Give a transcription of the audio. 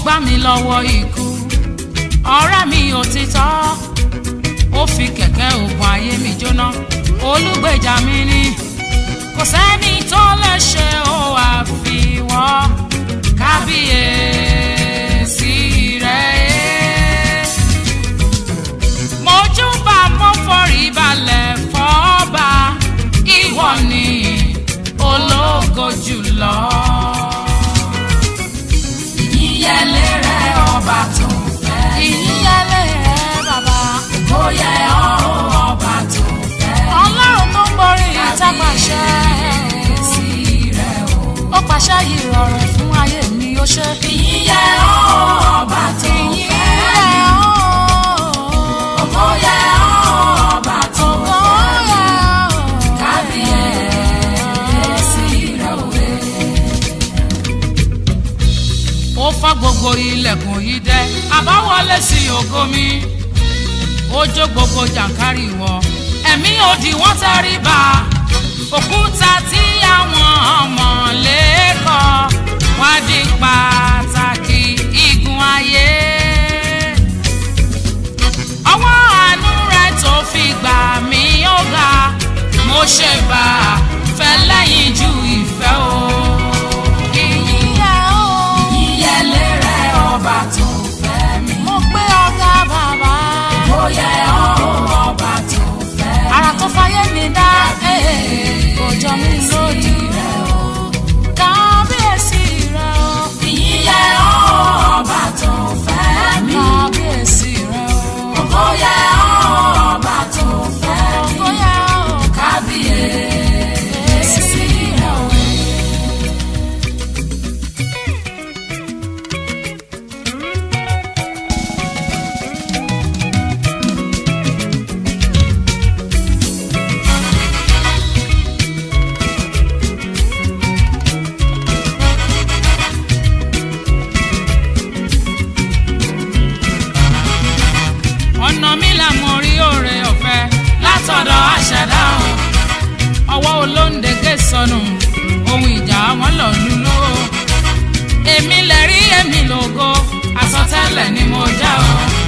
gbà mí lọ́wọ́ ikú ọ̀rẹ́ mi òtítọ́ ó fi kẹ̀kẹ́ ògùn ayé mi jóná olùgbèjà mi ni kò sẹ́ni tó lè ṣe ó àfiwọ́ kábíyèsí rẹ̀ mojúbà mo forí balẹ̀ fọ́ba ìwọ ni ológo jùlọ. ìyẹlé rẹ ọba tó fẹ́. ìyíyẹlé rẹ bàbá ó yẹ ọ́ ọba tó fẹ́. ọlọ́run tó ń borí ìtàpàṣẹ sí rẹ o. ó pàṣẹ yìí rọrùn fún ayé mi ó ṣe. ìyẹ ọ́ ọba tó fẹ́. ìyíyẹ ó ó yẹ ọ́ ọba tó fẹ́. kábíyèsí rẹ òwe. ó fọ́ gbogbo ilẹ̀kùn yìí dẹ́ àbáwọlé sí ògo mi ó jó gbogbo jàǹkárì wọ ẹ̀mí òdì wọ́n tẹrí ba òkúta tí àwọn ọmọ lẹ́kọ̀ọ́ wá di pàtàkì igun ayé ọwọ́ àánú rẹ̀ tó fi gbà mí ó ga mo ṣe bá a fẹ́ lẹ́yìn ju ìfẹ́ o. ìyíyẹ o. ìyẹlé rẹ ọba tó fẹ́ mi. mo gbé ọ̀gá bàbá. ó yẹ ọ́ ọba tó fẹ́. ara tó fayé mi dá kò jọ mí lójú. kábíyèsí rẹ o. ìyẹ ọ́ ọba tó fẹ́ mi. kábíyèsí rẹ o. ó yẹ ọ́ ọba tó fẹ́ mi. bóyá o. kábíyèsí rẹ òwe. ọ̀nà mi là mo rí òre ọ̀fẹ́ látọ̀dọ̀ àṣẹdá o ọwọ́ olóńdégé sọnù ohun ìjà wọn lọ lulú o èmi lè rí èmi lògo àsọtẹ́lẹ̀ ni mo já o